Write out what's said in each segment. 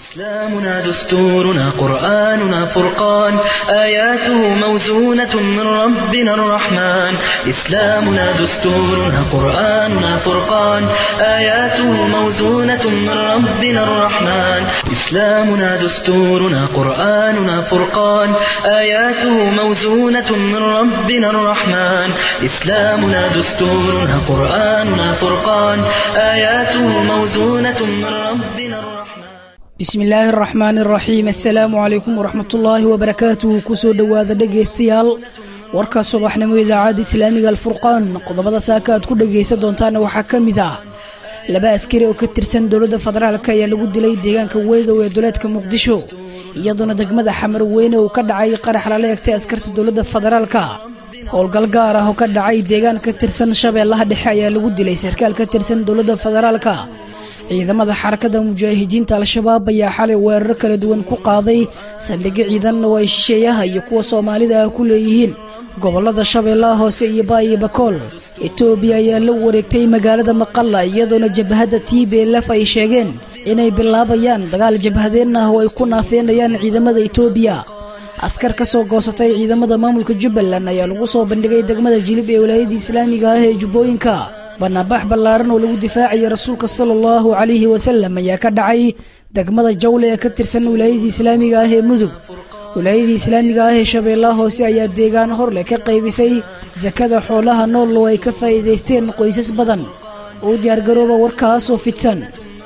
إسلامنا دستورنا قرآننا فرقان آياته موزونة من ربنا الرحمن إسلامنا دستورنا قرآننا فرقان آياته موزونة من ربنا الرحمن إسلامنا دستورنا قرآننا فرقان آياته موزونة من ربنا الرحمن إسلامنا دستورنا قرآننا فرقان آياته موزونة من ربنا الرحمن bismi illaahi araxmaani araxiim assalaamu calaykum waraxmatullaahi wabarakaatuhu kusoo dhowaada dhegaystayaal warka subaxnimo idaacadda islaamiga alfurqaan qodobada saaka aad ku dhegaysan doontaana waxaa ka mid ah laba askari oo ka tirsan dowladda federaalk ayaa lagu dilay deegaanka weydow ee duleedka muqdisho iyadoona degmada xamar weyne uu ka dhacay qarax lala egtay askarta dowladda federaalka howlgal gaar ah oo ka dhacay deegaan ka tirsan shabeellaha dhexe ayaa lagu dilay sarkaal ka tirsan dowladda federaalka ciidamada xarakada mujaahidiinta al-shabaab ayaa xalay weeraro kala duwan ku qaaday saldhigyo ciidanna oo ay shisheeyaha iyo kuwa soomaalida ah ku leeyihiin gobolada shabeellaha hoose iyo baayo bakool etoobiya ayaa la wareegtay magaalada maqalla iyadoona jabhadda t b lf ay sheegeen inay bilaabayaan dagaal jabhadeen ah oo ay ku naafeenayaan ciidamada etoobiya askar ka soo goosatay ciidamada maamulka jubbaland ayaa lagu soo bandhigay degmada jilib ee walaayadda islaamiga ah ee jubbooyinka banaanbax ballaaran oo lagu difaacaya rasuulka sala allahu calayhi wasalam ayaa ka dhacay degmada jawle ee ka tirsan wilaayadii islaamiga ah ee mudug wilaayadii islaamiga ah ee shabeellaha hoose ayaa deegaan horleh ka qaybisay sakada xoolaha nool oo ay ka faa'iidaysteen qoysas badan uu diyaargarooba warkaasoo fidsan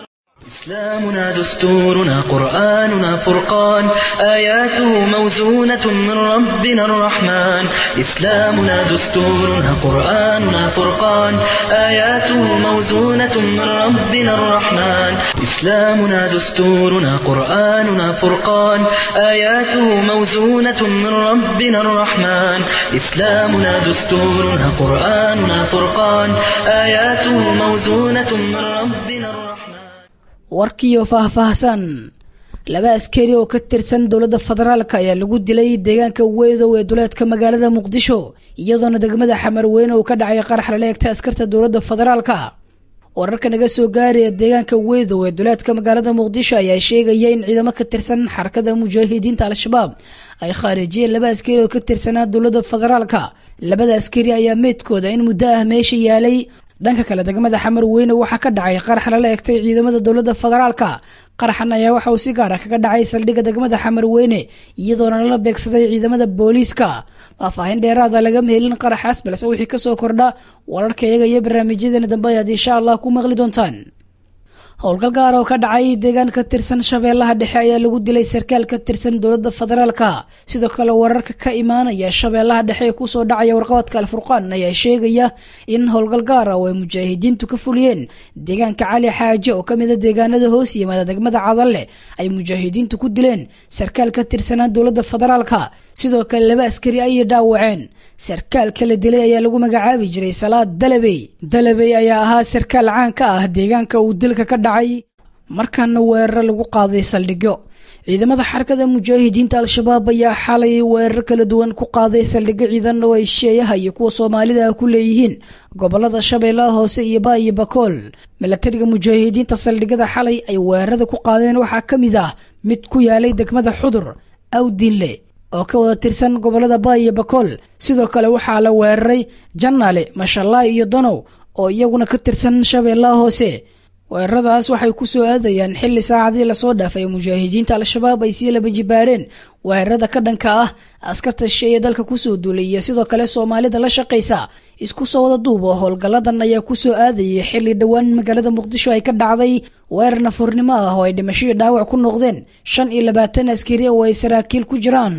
إسلامنا دستورنا قرآننا فرقان آياته موزونة من ربنا الرحمن إسلامنا دستورنا قرآننا فرقان آياته موزونة من ربنا الرحمن إسلامنا دستورنا قرآننا فرقان آياته موزونة من ربنا الرحمن إسلامنا دستورنا قرآننا فرقان آياته موزونة من ربنا الرحمن warkiiyo faahfaahsan laba askari oo ka tirsan dowladda federaalka ayaa lagu dilay deegaanka weydow ee duleedka magaalada muqdisho iyadoona degmada xamar weyne uu ka dhacay qarax lala egtay askarta dowladda federaalka wararka naga soo gaaraya deegaanka weydow ee duleedka magaalada muqdisho ayaa sheegaya in ciidamo ka tirsan xarakada mujaahidiinta al-shabaab ay khaarijiyeen laba askari oo ka tirsanaa dowladda federaalka labada askari ayaa meydkooda in muddo ah meesha yaalay dhanka kale degmada xamar weyne waxaa ka dhacay qarax lala egtay ciidamada dowladda federaalka qaraxan ayaa waxa uu si gaara kaga dhacay saldhigga degmada xamar weyne iyadoona lala beegsaday ciidamada booliiska faahfaahin dheeraada lagama helin qaraxaas balse wixii kasoo kordha wararka iyaga iyo barnaamijyadeena dambe ayaad insha allah ku maqli doontaan howlgal gaar oo ka dhacay deegaan ka tirsan shabeellaha dhexe ayaa lagu dilay sarkaal ka tirsan dowladda federaalka sidoo kale wararka ka imaanaya shabeellaha dhexe ee kusoo dhacaya warqabadka alfurqaan ayaa sheegaya in howlgal gaar ah oo ay mujaahidiintu ka fuliyeen deegaanka cali xaaje oo kamid a deegaanada hoos yimaada degmada cadalle ay mujaahidiintu ku dileen sarkaal ka tirsanaa dowladda federaalka sidoo kale laba askari ayay dhaawaceen sarkaalka la dilay ayaa lagu magacaabi jiray salaad dalabey dalabey ayaa ahaa sarkaal caan ka ah deegaanka uu dilka ka dhacay markaana weeraro lagu qaaday saldhigyo ciidamada xarakada mujaahidiinta al-shabaab ayaa xalay weerar kala duwan ku qaaday saldhigyo ciidan oo ay shisheeyaha iyo kuwa soomaalida ah ku leeyihiin gobolada shabeellaha hoose iyo baayo bakool milatariga mujaahidiinta saldhigyada xalay ay weerarada ku qaadeen waxaa ka mid ah mid ku yaalay degmada xudur awdinle oo ka wada tirsan gobolada baayo bakool sidoo kale waxaa la weeraray janaale mashallaay iyo danow oo iyaguna ka tirsan shabeellaha hoose weeraradaas waxay ku soo aadayaan xilli saacadii lasoo dhaafay mujaahidiinta al-shabaab ay sii laba jibaareen weerarada ka dhanka ah askarta shisheeye dalka kusoo duulay iyo sidoo kale soomaalida la shaqaysa isku soo wada duubo howlgalladan ayaa kusoo aadayay xilli dhowaan magaalada muqdisho ay ka dhacday weerar nafuurnimo ah oo ay dhimashadii dhaawac ku noqdeen shan iyo labaatan askari oo ay saraakiil ku jiraan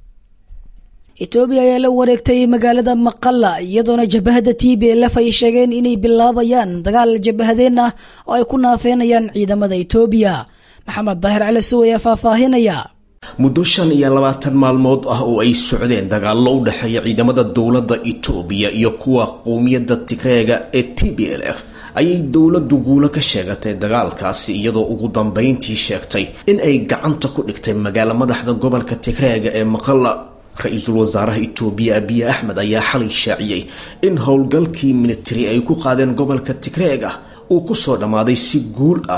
etoobiya ayaa la wareegtay magaalada maqalla iyadoona jabahada t b lf ay sheegeen inay bilaabayaan dagaal jabahadeen ah oo ay ku naafeenayaan ciidamada etoobiya maxamed daahir cali sow ayaa faahfaahinaya muddo shan iyo labaatan maalmood ah oo ay socdeen dagaallo u dhexeeya ciidamada dowladda itoobiya iyo kuwa qowmiyadda tigreega ee t b l f ayay dowladdu guulo ka sheegatay dagaalkaasi iyadoo ugu dambeyntii sheegtay in ay gacanta ku dhigtay magaalo madaxda gobolka tigreega ee maqalla ra-iisul wasaaraha itoobiya abiye axmed ayaa xalay shaaciyey in howlgalkii militari ay ku qaadeen gobolka tigreeg ah uu kusoo dhammaaday si guul ah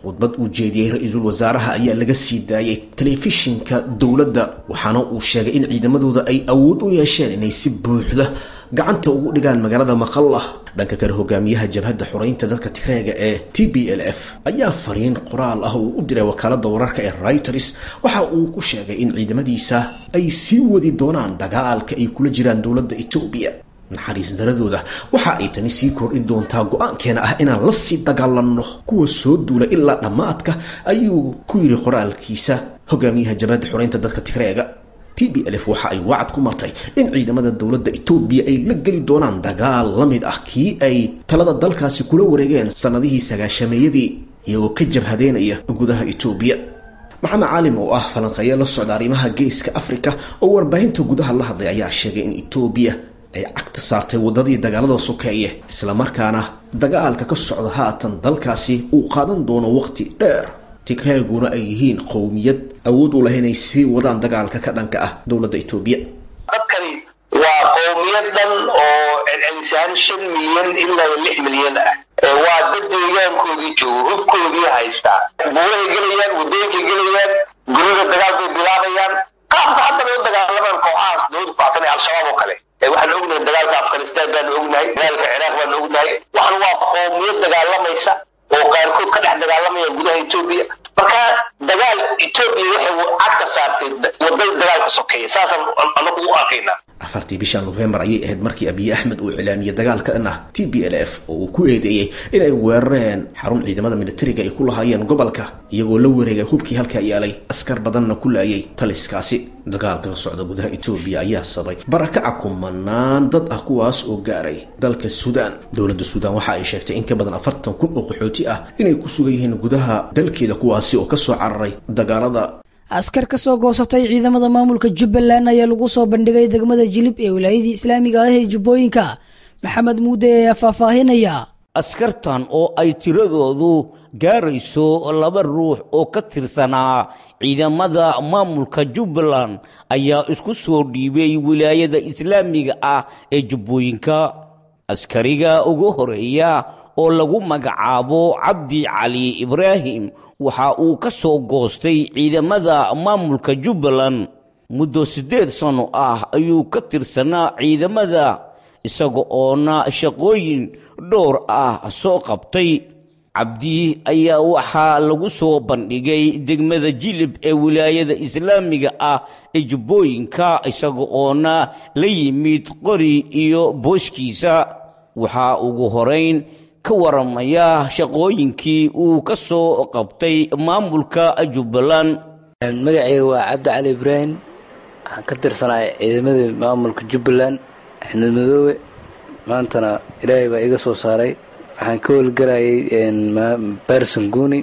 khudbad uu jeediyey ra-iisul wasaaraha ayaa laga sii daayay telefishinka dowladda waxaana uu sheegay in ciidamadooda ay awood u yeesheen inay si buuxda gacanta ugu dhigaan magaalada maqalla dhanka kale hogaamiyaha jabhadda xoreynta dadka tigreega ee t b l f ayaa fariin qoraal ah uu u diray wakaalada wararka ee reuters waxa uu ku sheegay in ciidamadiisa ay sii wadi doonaan dagaalka ay kula jiraan dowladda etoobiya naxariis daradooda waxa ay tani sii kordhin doontaa go-aankeena ah inaan la sii dagaalanno kuwa soo duula ilaa dhammaadka ayuu ku yidhi qoraalkiisa hogaamiyaha jabhadda xoreynta dadka tigreega t b l f waxa ay wacad ku martay in ciidamada dowladda etoobiya ay la geli doonaan dagaal la mid ah kii ay talada dalkaasi kula wareegeen sannadihii sagaashameeyadii iyagoo ka jabhadeynaya gudaha etoobiya maxamed caalim oo ah falanqeeye la socda arrimaha geeska afrika oo warbaahinta gudaha la hadlay ayaa sheegay in etoobiya ay cagta saartay waddadii dagaalada sokeeye islamarkaana dagaalka ka socda haatan dalkaasi uu qaadan doono waqti dheer tigreeguna ay yihiin qowmiyad awood u leh inay sii wadaan dagaalka ka dhanka ah dowladda etoobiya dadkani waa qowmiyad dhan oo celcelisaan shan milyan ilaa lix milyan ah waa dad deegaankoodii joogo hubkoodii haystaa buurahay gelayaan wadooyinkay gelayaan gurida dagaal bay bilaabayaan qaabka hadda bay u dagaalamaan kooxahaas dowlada kucsan ee al-shabaab oo kale waxaan ognahay dagaalka afghanistan baanu ognahay dagaalka ciraaq baanu ognahay waxan waa qowmiyad dagaalamaysa oo qaarkood ka dhex dagaalamaya gudaha etoobiya marka dagaal etoobiya waxay cagka saartay wadada dagaalka sokeeya saasaan anagu u arkaynaa afartii bisha nofembar ayay ahayd markii abiy axmed uu iclaamiyey dagaalka dhan ah t b l f oo uu ku eedeeyey inay weerareen xarun ciidamada militariga ay ku lahaayeen gobolka iyagoo la wareegay hubkii halkaa yaalay askar badanna ku laayay taliskaasi dagaalka ka socda gudaha etoobiya ayaa sabay barakaca kumanaan dad ah kuwaas oo gaaray dalka suudaan dowladda suudaan waxa ay sheegtay in ka badan afartan kun oo qaxooti ah inay ku sugan yihiin gudaha dalkeeda kuwaasi oo kasoo cararay dagaalada askar ka soo goosatay ciidamada maamulka jubbaland ayaa lagu soo bandhigay degmada jilib ee wilaayadii islaamiga ah ee jubbooyinka maxamed muude ayaa faahfaahinaya askartan oo ay tiradoodu gaarayso laba ruux oo ka tirsanaa ciidamada maamulka jubbaland ayaa isku soo dhiibay wilaayada islaamiga ah ee jubbooyinka askariga ugu horeeya oo lagu magacaabo cabdi cali ibraahim waxa uu ka soo goostay ciidamada maamulka jubbaland muddo siddeed sanno ah ayuu ka tirsanaa ciidamada isaga oona shaqooyin dhowr ah soo qabtay cabdi ayaa waxaa lagu soo bandhigay degmada jilib ee wilaayada islaamiga ah ee jubbooyinka isaga oona la yimid qori iyo booshkiisa waxaa ugu horayn ka waramaya shaqooyinkii uu ka soo qabtay maamulka jubbaland magacayga waa cabdi cali ibraahim waxaan ka tirsanaa ciidamadii maamulka jubbaland axmed madoobe maantana ilaahay baa iga soo saaray waxaan ka howlgalayay barson guuni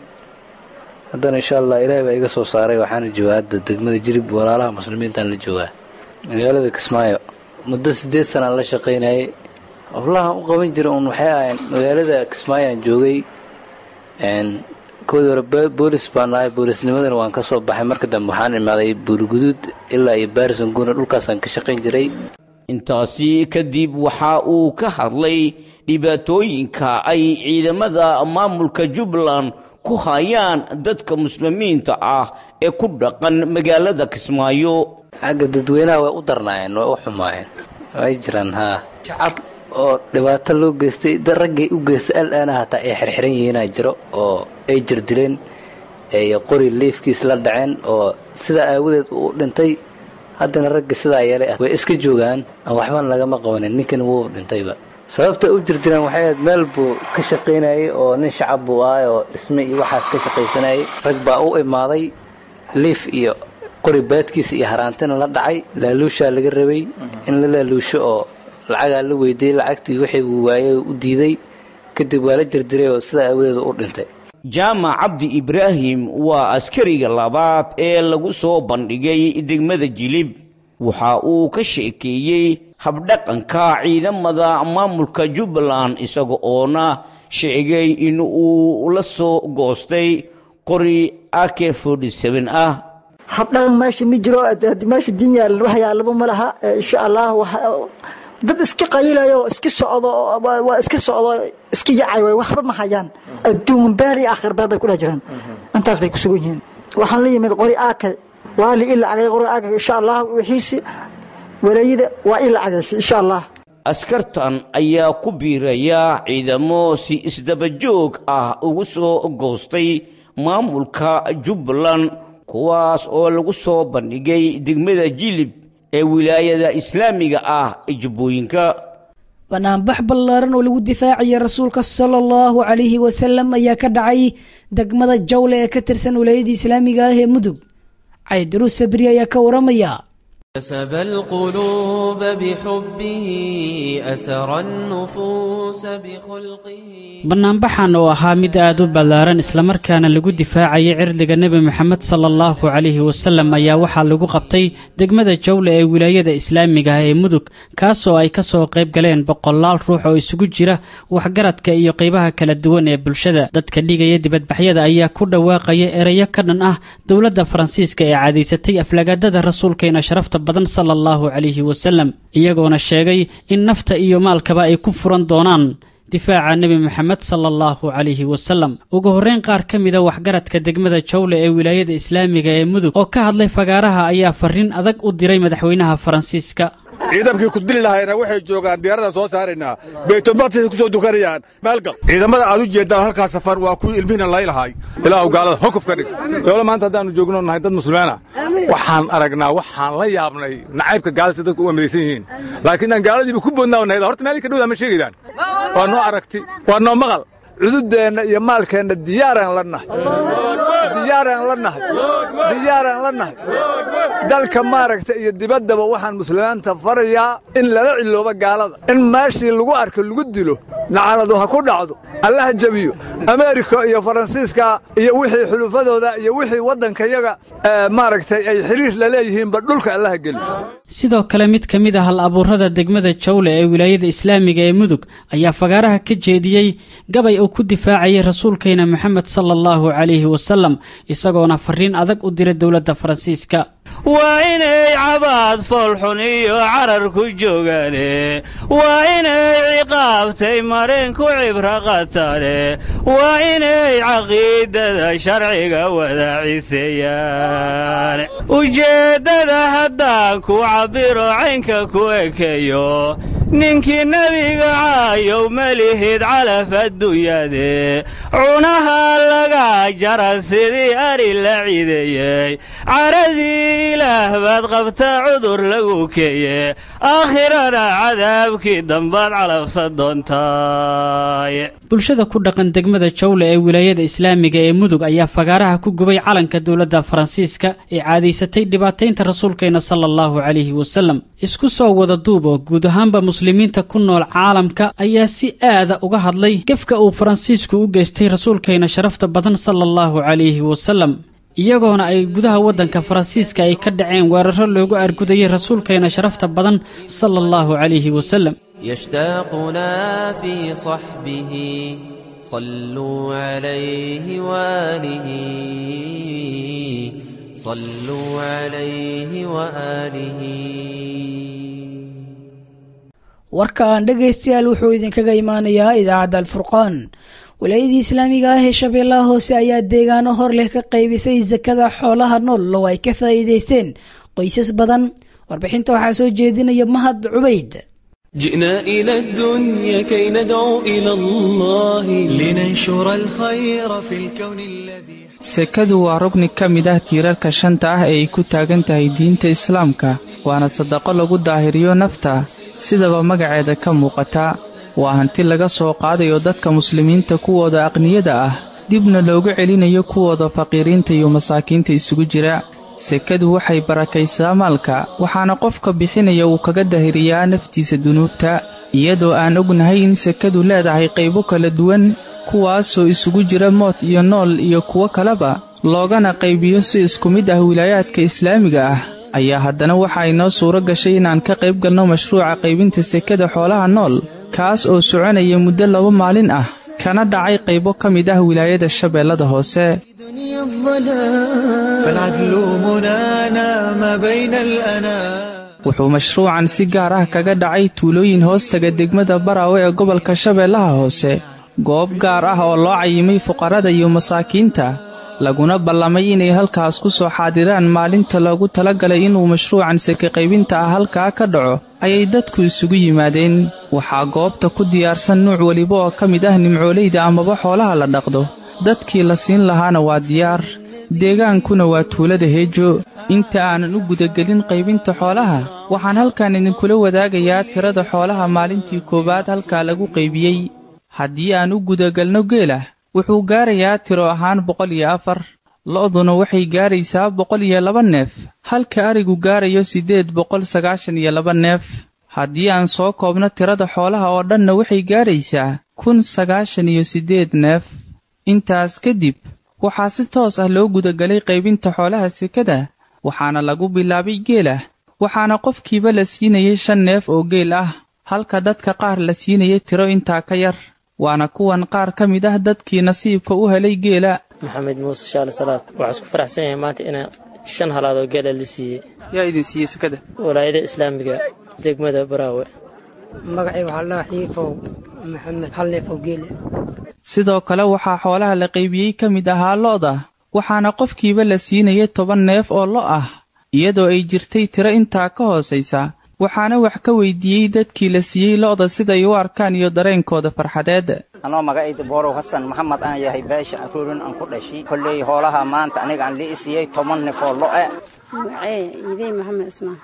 haddana insha allah ilaahay baa iga soo saaray waxaana joogaa hadda degmada jirib walaalaha muslimiintaan la joogaa magaalada kismaayo muddo siddeed sanaan la shaqaynayay howlahan u qaban jira uun waxay ahayn magaalada kismaayaan joogay koodii hore boolis baan nahay boolisnimadana waan ka soo baxay marka dambe waxaan imaaday buuriguduud ilaa iyo baarison guuna dhulkaasaan ka shaqayn jiray intaasi kadib waxa uu ka hadlay dhibaatooyinka ay ciidamada maamulka jubbaland ku hayaan dadka muslimiinta ah ee ku dhaqan magaalada kismaayo xagga dadweynaha way u darnaayeen way u xumaayeen way jiraan haa shacab oo dhibaato loo geystay da raggay u geystay alaana hataa ay xirxiran yihiinaa jiro oo ay jirdileen ay qori liifkiis la dhaceen oo sidaa aawadeed uu dhintay haddana ragga sidaa yeelay ah way iska joogaan aan waxban lagama qabanin ninkan wuu dhintayba sababta u jirdileen waxay ahayd meel buu ka shaqaynayay oo nin shacab buu ahay oo dhisme iyo waxaas ka shaqaysanayay rag baa u imaaday liif iyo qori baadkiisa iyo haraantina la dhacay laaluushaa laga rabay in la laaluusho oo lacagaa la weydiiyey lacagtii wixii uu waayey u diiday kadib waa la jirdiray oo sidaa aawadeed u dhintay jaamac cabdi ibraahim waa askariga labaad ee lagu soo bandhigay degmada jilib waxa uu ka sheekeeyey habdhaqanka ciidamada maamulka jubbaland isaga oona sheegay in uu la soo goostay qori ak ah habdhaqan meesha ma jiro meesha diin yaalan wax yaalaba ma laha insha allah dad iska qayilayo iska socdo waa iska socdo iska yacay way waxba ma hayaan adduun beel iyo aakhir beel bay ku dhex jiraan intaas bay ku sugan yihiin waxaan la yimid qori aakay waa li ila cagay qori aakay insha allah wixiisi wareeyida waa ila cagaysa insha allah askartan ayaa ku biiraya ciidamo si isdabajoog ah ugu soo goostay maamulka jubbaland kuwaas oo lagu soo bandhigay degmada jilib ee wilaayada islaamiga ah ee jubbooyinka banaanbax ballaaran oo lagu difaacaya rasuulka sala allahu calayhi wasalam ayaa ka dhacay degmada jawle ee ka tirsan wilaayada islaamiga ah ee mudug caydiruus sabri ayaa ka waramaya كسب القلوب بحبه أسر النفوس بخلقه bannaanbaxan oo ahaa mid aad u ballaaran islamarkaana lagu difaacayay cirdiga nebi moxamed sala allahu calayhi wasalam ayaa waxaa lagu qabtay degmada jawle ee wilaayada islaamiga ah ee mudug kaasoo ay ka soo qayb galeen boqolaal ruux oo isugu jira waxgaradka iyo qaybaha kala duwan ee bulshada dadka dhigaya dibadbaxyada ayaa ku dhawaaqaya erayo ka dhan ah dowladda faransiiska ee cadaysatay aflagaadada rasuulkeena sharafta badan sala allahu calayhi wasalam iyagoona sheegay in nafta iyo maalkaba ay ku furan doonaan difaaca nebi moxamed sala allahu calayhi wasalam ugu horreyn qaar ka mida waxgaradka degmada jawle ee wilaayada islaamiga ee mudug oo ka hadlay fagaaraha ayaa farriin adag u diray madaxweynaha faransiiska ciidankii ku dili lahayna waxay joogaan diyaarada soo saaraynaa baytulmaqdisay ku soo dukanayaan maalgal ciidamada aad u jeeddaan halkaa safar waa kuwii ilmihiina laylahay ilaahu gaalada hokuf ka dhig jawle maanta haddaannu joogno nahay dad muslimiina waxaan aragnaa waxaan la yaabnay nacaybka gaalada si dadku u amadaysan yihiin laakiin aan gaaladiiba ku boodnaa nahay horta meelii ka dhowdaa ma sheegaydaan waa noo aragti waa noo maqal cududeenna iyo maalkeenna diyaaraan la nahay diyaaraan la nahay diyaaraan la nahay dalka maaragta iyo dibaddaba waxaan muslimiinta farayaa in lala ciloobo gaalada in meeshii lagu arko lagu dilo lacanadu ha ku dhacdo allaha jebiyo ameerika iyo faransiiska iyo wixii xulufadooda iyo wixii waddankayaga maaragtay ay xiriir la leeyihiinba dhulka allaha geli sidoo kale mid ka mid ah hal abuurada degmada jawle ee wilaayada islaamiga ee mudug ayaa fagaaraha ka jeediyey gabay uu ku difaacayay rasuulkeena moxamed sala allahu calayhi wasalam isagoona farriin adag u diray dowladda faransiiska waa inay cabaad foolxun iyo carar ku joogaane waa inay ciqaabtay mareen ku cibro qatane waa inay caqiidada sharciga wadaaciseeyaan ujeeddada haddaan ku cabbiro caynka ku ekeeyo ninkii nebiga caayow malihid calaf adduunyade cunaha laga jara sidii ari la cideeyey caradii ilaah baad qabta cudur lagu keeye aakhirana cadaabkii dambaad calabsa doontaay bulshada ku dhaqan degmada jawle ee wilaayada islaamiga ee mudug ayaa fagaaraha ku gubay calanka dowladda faransiiska ee caadaysatay dhibaataynta rasuulkeena sala allahu calayhi wasalam isku soo wada duub oo guud ahaanba muslimiinta ku nool caalamka ayaa si aada uga hadlay gefka uu faransiisku u geystay rasuulkeena sharafta badan sala allahu calayhi wasalam iyagoona ay gudaha waddanka faransiiska ay ka dhaceen weeraro loogu argudayay rasuulkeena sharafta badan sala allahu calayhi wasalam يشتاقنا في صحبه صلوا عليه وآله صلوا عليه وآله warkaan dhegaystayaal wuxuu idinkaga imaanayaa idaacadda alfurqaan wilaayadii islaamiga ah ee shabeellaha hoose ayaa deegaano hor leh ka qaybisay sakada xoolaha nool oo ay ka faa'iidaysteen qoysas badan warbixinta waxaa soo jeedinaya mahad cubayd جئنا إلى الدنيا كي ندعو إلى الله لننشر الخير في الكون الذي sekadu waa rugni ka mid ah tiirarka shanta ah ee ay ku taagan tahay diinta islaamka waana sadaqo lagu daahiriyo nafta sidaba magaceeda ka muuqata waa hanti laga soo qaadayo dadka muslimiinta kuwooda aqniyada ah dibna loogu celinayo kuwooda faqiiriinta iyo masaakiinta isugu jira sekadu waxay barakaysaa maalka waxaana qofka bixinaya uu kaga dahiriyaa naftiisa dunuubta iyadoo aan ognahay in sekadu leedahay qaybo kala duwan kuwaasoo isugu jira mood iyo nool iyo kuwo kaleba loogana qaybiyo si isku mid ah wilaayaadka islaamiga ah ayaa haddana waxaa inoo suuro gashay inaan ka qayb galno mashruuca qaybinta sekada xoolaha nool kaas oo soconaya muddo laba maalin ah kana dhacay qaybo ka mid ah wilaayada shabeellada hoose فالعدل منانا ما بين الأنام wuxuu mashruucan si gaar ah kaga dhacay tuulooyin hoostaga degmada baraawe ee gobolka shabeellaha hoose goob gaar ah oo loo cayimay fuqarrada iyo masaakiinta laguna ballamay inay halkaas ku soo xaadiraan maalinta loogu talagalay inuu mashruucan seke qaybinta ah halkaa ka dhaco ayay dadku isugu yimaadeen waxaa goobta ku diyaarsan nuuc weliba oo ka mid ah nimcoolayda amaba xoolaha la dhaqdo dadkii la siin lahaana waa diyaar deegaankuna waa tuulada heejo inta aanan u gudagelin qaybinta xoolaha waxaan halkan idinkula wadaagayaa tirada xoolaha maalintii koowaad halkaa lagu qaybiyey haddii aan u gudagelno geela wuxuu gaarayaa tiro ahaan boqol iyo afar lo'duna waxay gaaraysaa boqol iyo laba neef halka arigu gaarayo siddeed boqol sagaashan iyo laba neef haddii aan soo koobno tirada xoolaha oo dhanna waxay gaaraysaa kun sagaashan iyo siddeed neef intaas kadib waxaa si toos ah loo gudagelay qaybinta xoolaha sekada waxaana lagu bilaabay geela waxaana qofkiiba la siinayay shan neef oo geel ah halka dadka qaar la siinayay tiro intaa ka yar waana kuwan qaar ka mid ah dadkii nasiibka u helay geela maxamed muuse shaale salaad waxaa isku faraxsan yahay maanta inaa shan halaad oo geela la siiyey yaa idin siiyey sekada walaayada islaamiga degmada baraawe magacay waxaa laa xiifow maxamed hal neef oo geela sidoo kale waxaa xoolaha la qaybiyey ka mid ahaa lo'da waxaana qofkiiba la siinayay toban neef oo lo' ah iyadoo ay jirtay tiro intaa ka hoosaysa waxaana wax ka weydiiyey dadkii la siiyey lo'da siday u arkaan iyo dareenkooda farxadeed anoo magacayda boorow xasan maxamed aan yahay beesha aruurin aan ku dhashay kolley hoolaha maanta aniga aan lii siiyey toban neef oo lo'e magacee idey maxamed ismaan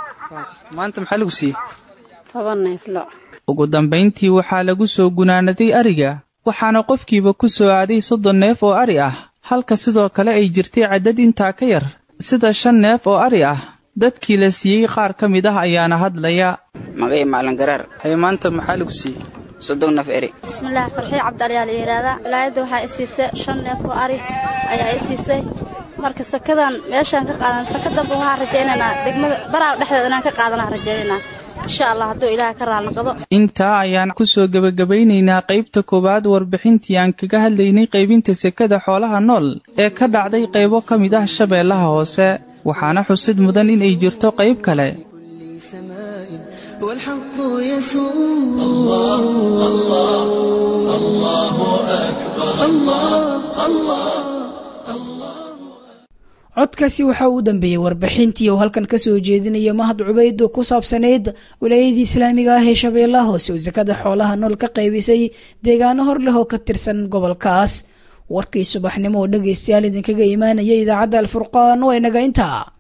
maanta maxaa lagu siiyey toban neef lo ugu dambayntii waxaa lagu soo gunaanaday ariga waxaana qofkiiba ku soo aaday soddon neef oo ari ah halka sidoo kale ay jirtay caddad intaa ka yar sida shan neef oo ari ah dadkii la siiyey qaar ka mid ah ayaana hadlaya magay macalin garaar haye maanta maxaa lagu siiyey soddon neef eri bismillaah farxiyo cabdali aa la yidhaahdaa wilaayadda waxaa i siisay shan neef oo ari ayaa i siisay marka sakadan meeshaan ka qaadan saka damba waxaan rajaynaynaa degmada baraaw dhexdeeda inaan ka qaadanaan rajaynaynaa insha allah hadduu ilaaha ka raalnaqdo intaa ayaan ku soo gebagabaynaynaa qaybta koowaad warbixintii aan kaga hadlaynay qaybinta sekada xoolaha nool ee ka dhacday qaybo ka mid ah shabeellaha hoose waxaana xusid mudan inay jirto qayb kale والحق يسوع الله الله الله أكبر الله الله codkaasi waxaa uu dambeeyey warbixintii uu halkan ka soo jeedinaya mahad cubayd oo ku saabsanayd wilaayadii islaamiga ah ee shabeellaha hoose oo sakada xoolaha nool ka qaybisay deegaano hor leh oo ka tirsan gobolkaas warkii subaxnimo oo dhegaystayaal idinkaga imaanaya idaacadda alfurqaan oo inaga intaa